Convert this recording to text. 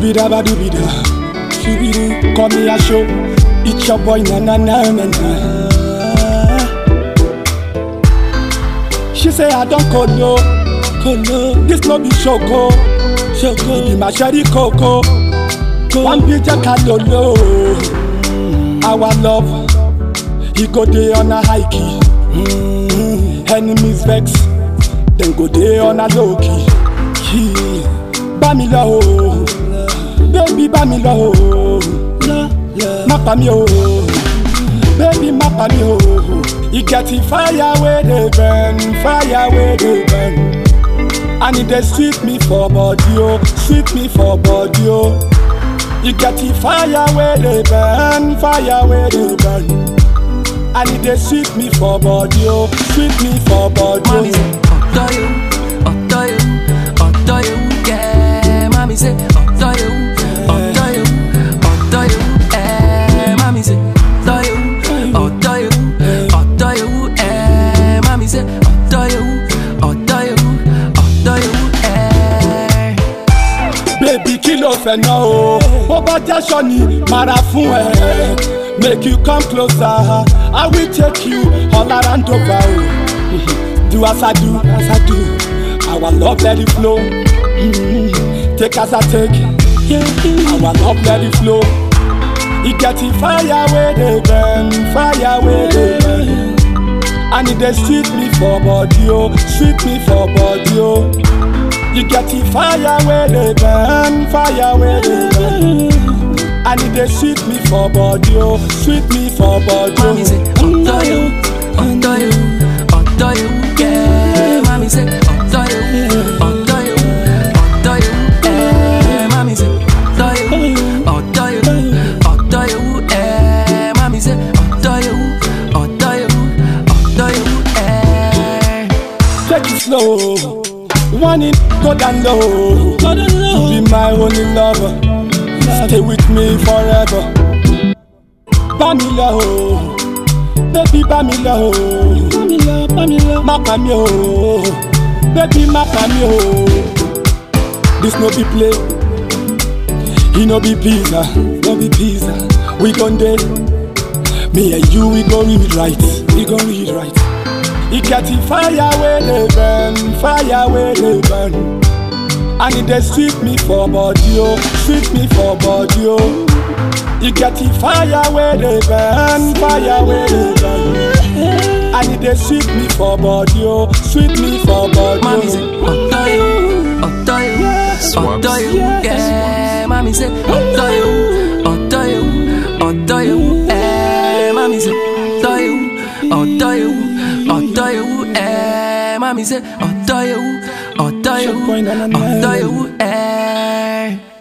Shubida badubida, shubidu, call me a show. It's your boy na na na na na. She say I don't colo, colo. This no be shoko, shoko. Be my sherry coco, one big kalolo. Our love, he go day on a high key. Enemies vex, then go day on a low key. Key, bami lọ o, baby bami lọ o, má pa mí o, baby má pa mí o. E get the fire wey dey burn, fire wey dey burn. And e dey sweet me for body o, sweet me for body o. E get the fire wey dey burn, fire wey dey burn. And e dey sweet me for body o, sweet me for body Mommy say, o. ọ̀dọ́ yòó, ọ̀dọ́ yòó, ọ̀dọ́ yòó, yeah. Mommy say, ọ̀dọ́ yòó, ọ̀dọ́ yòó, ọ̀dọ́ yòó, eh. Mommy say, ọ̀dọ́ yòó, ọ̀dọ́ yòó, ọ̀dọ́ yòó, eh. Mommy say, ọ̀dọ́ yòó, ọ̀dọ́ yòó, ọ̀dọ́ yòó, eh. Baby kí ló fẹ́ ná o? Bó bá jáṣọ ni màrà fún ẹ. Make you come closer, I will take you all around over o. Do as I do, as I do, our love let it flow. Mhm. Take as I take, our love let it flow. E get the fire wey dey burn, fire wey dey burn. And e dey sweet me for body o, sweet me for body o. You get the fire where they burn, fire where they burn. And it dey sweet me for body, oh, sweet me for body. Mommy say, ọ̀dọ́ yòó, ọ̀dọ́ yòó, ọ̀dọ́ yòó, yeah. Mommy say, ọ̀dọ́ yòó, ọ̀dọ́ yòó, ọ̀dọ́ yòó, eh. Mommy say, ọ̀dọ́ yòó, ọ̀dọ́ yòó, ọ̀dọ́ yòó, eh. Mommy say, ọ̀dọ́ yòó, ọ̀dọ́ yòó, ọ̀dọ́ yòó, eh. Take it slow, one it go down low. You be my only lover, stay with me forever. Bami lọ o, baby bami lọ o, bami lọ, bami lọ, má pa mí o, baby má pa mí o. This no be play. He no be pizza, no be pizza. We gon' dey, me and you we go read right, we go read right. He get the fire where they burn, fire where they burn. And it dey sweet me for body oh, sweet me for body oh. He get the fire where they burn, fire where they burn. And it dey sweet me for body oh, sweet me for body Mommy say, oh. ọ̀dọ́ yòó, ọ̀dọ́ yòó, ọ̀dọ́ yòó, yeah. Mommy say, ọ̀dọ́ yòó, ọ̀dọ́ yòó, ọ̀dọ́ yòó, eh. Mommy say, ọ̀dọ́ yòó, ọ̀dọ́ yòó, ọ̀dọ́ yòó, eh. Mommy say, ọ̀dọ́ yòó, ọ̀dọ́ yòó, ọ̀dọ́ yòó, eh.